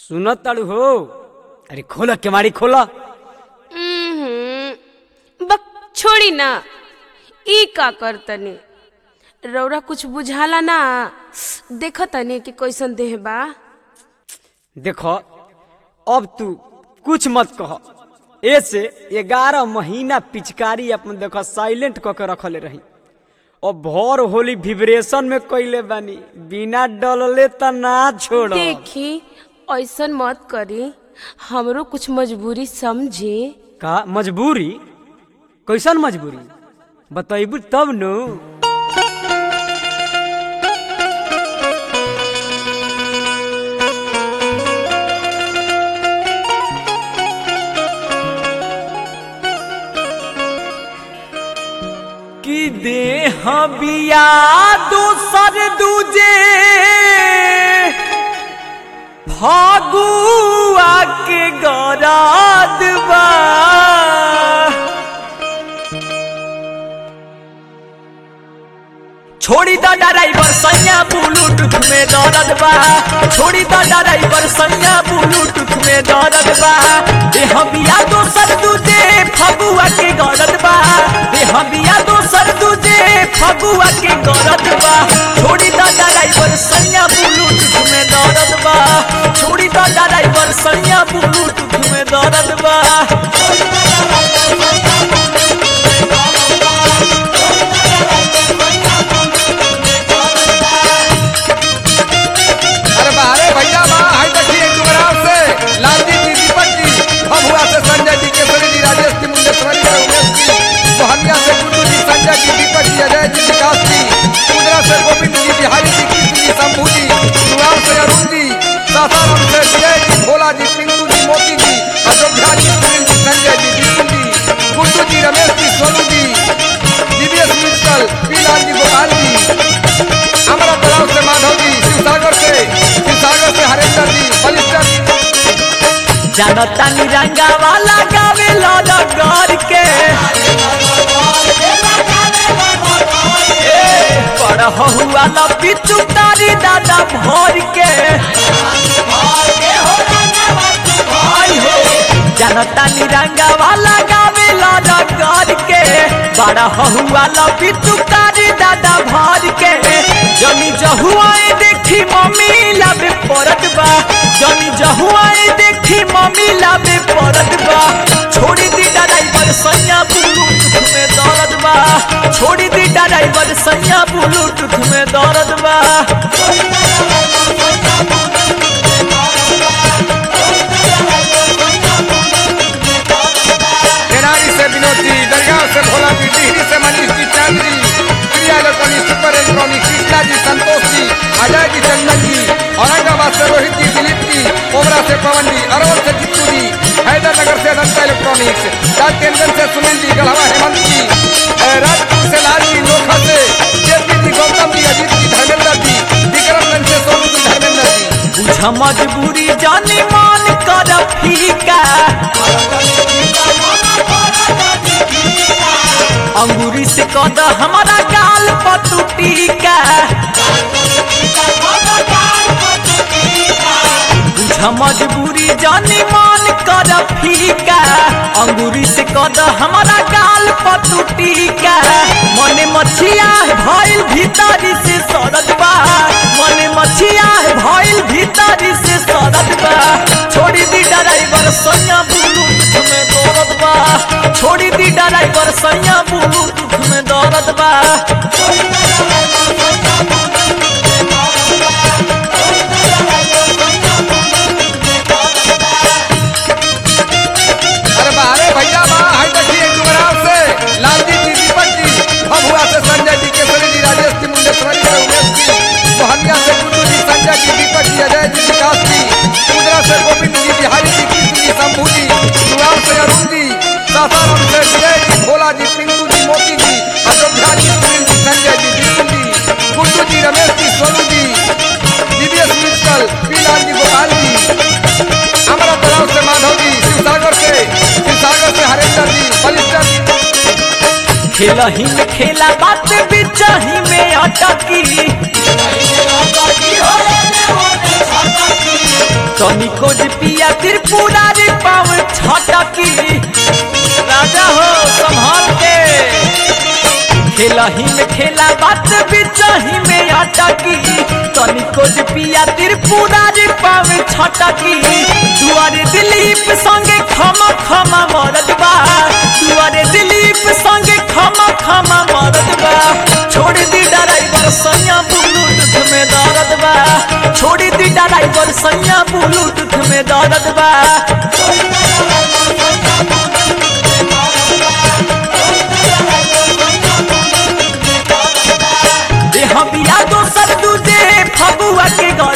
सुनत ताड़ू हो अरे खोला केवाड़ी खोला उम्हूं, बक छोड़ी ना ई का करतनी रौरा कुछ बुझाला ना देख तनी कि कैसन देह बा देखो अब तू कुछ मत कह ऐसे ग्यारह महीना पिचकारी अपन देखो साइलेंट क के रखले रही और भर होली विब्रेशन में कैले बानी बिना डलले त ना छोड़ देखी ऐसन मत करी हमरो कुछ मजबूरी समझी का मजबूरी कैसन मजबूरी बतैबू तब नु कि देह बिया दूसर दूजे फागुआ के गराद बा छोड़ी द ड्राइवर सैया ब्लूटूथ में दर्द बा छोड़ी द ड्राइवर सैया ब्लूटूथ में दर्द बा देह बिया दोसर दूजे फगुआ के गरद बा देह बिया दोसर दूजे फगुआ के गरद बा छोड़ी द ड्राइवर सैया ब्लूटूथ में दर्द बा छोड़ी द ड्राइवर सैया ब्लूटूथ में दर्द बा अरे बारे भैया बा हाय देखिए डुमराव से लालजी जी दीपक जी भभुआ से संजय जी केसरी जी राजेश जी मुंडेश्वरी जी उमेश जी मोहनिया से गुड्डू जी संजय जी दीपक जी अजय जी विकास जी कुंदरा से गोविंद जी बिहारी जी कृष्ण जी शंभू जी युवाओं से अरुण जी सासाराम से विजय जी भोला जी पिंटू जी मोती जी अयोध्या जी सुनील जी संजय जी विष्णु जी गुड्डू जी रमेश जी सोनू जी दिव्येश मित्तल पीलाल जी गोपाल जी हमारा तलाव से माधव जी शिवसागर से शिवसागर से हरेंद्र जी बलिस्टर जी जानता निरंगा वाला गावे लौट गौर के बड़ हुआ न पिचु तारी दादा भर के आई हो जानता निरंगा वाला गावे लौट गौर के बड़ा हुआ न पिचु तारी दादा भर के जमी जहुआए देखी मम्मी लाबे परत बा जमी जहुआए देखी मम्मी लाबे परत बा छोड़ी दी ड्राइवर सैया ब्लूटूथ में दर्द बा छोड़ी दी ड्राइवर सैया ब्लूटूथ में दर्द बा तेनाली से विनोद जी दरगाह से भोला जी डिहरी से Manish ji Chand ji Priya electronic super electronic Krishna ji Santosh जी अजय जी चंदन जी औरंगाबाद से रोहित जी दिलीप जी कोबरा से पवन जी अरवल से जित्तू जी हैदरनगर से अनंता इलेक्ट्रॉनिक्स राजकेंद्र से सुनील जी गढ़वा हेमंत जी अ, राजपुर से लाल जी लोखा से जेपी जी गौतम जी अजीत जी धर्मेंद्र जी विक्रमगंज से सोनू जी धर्मेंद्र जी बुझ मजबूरी जाने मान कर फीका अंगूरी से कद हमारा गाल पतु टीका बुझ मजबूरी जाने मान कर फीका अंगूरी से कद हमारा गाल पतु टीका मने मछिया भइल भीतरी से सरद बा मने मछिया भइल भीतरी से सरद बा छोड़ी दी ड्राइवर सैया ब्लूटूथ में दौड़त बा छोड़ी दी ड्राइवर सैया ब्लूटूथ में दौड़त बा अरे बारे भैया बा हाय देखिए डुमराव से लालजी जी दीपक जी भभुआ से संजय जी केसरी जी राजेश जी मुंडेश्वरी जी उमेश जी मोहनिया से गुड्डू जी संजय जी दीपक जी अजय जी विकास जी कुंदरा से गोविंद जी बिहारी जी कृष्ण जी शंभू जी युवाओं से अरुण जी सासाराम से विजय जी भोला जी पिंटू जी मोती जी अयोध्या जी सुनील जी संजय जी विष्णु जी गुड्डू जी रमेश जी सोनू जी दिव्येश मित्तल पीलाल जी गोपाल जी हमारा तलाव से माधव जी शिवसागर से शिवसागर से हरेंद्र जी बलिस्टर जी खेल ही में खेला बात बिचाही में अटकी तनिको जे पिया त्रिपुरारी पाव छटकी राजा हो संभाल के खेला ही में खेला बात बिचही में अटकी तनिको जे पिया त्रिपुरारी पाव छटकी दुआरे दिलीप संगे खमा खमा मरद बा दुआरे दिलीप संगे खमा खमा मरद बा छोड़ दी ड्राइवर सैया ब्लूटूथ में दर्द बा छोड़ दी ड्राइवर सैया ब्लूटूथ में दर्द बा देह बिया दोसर दूजे फगुआ के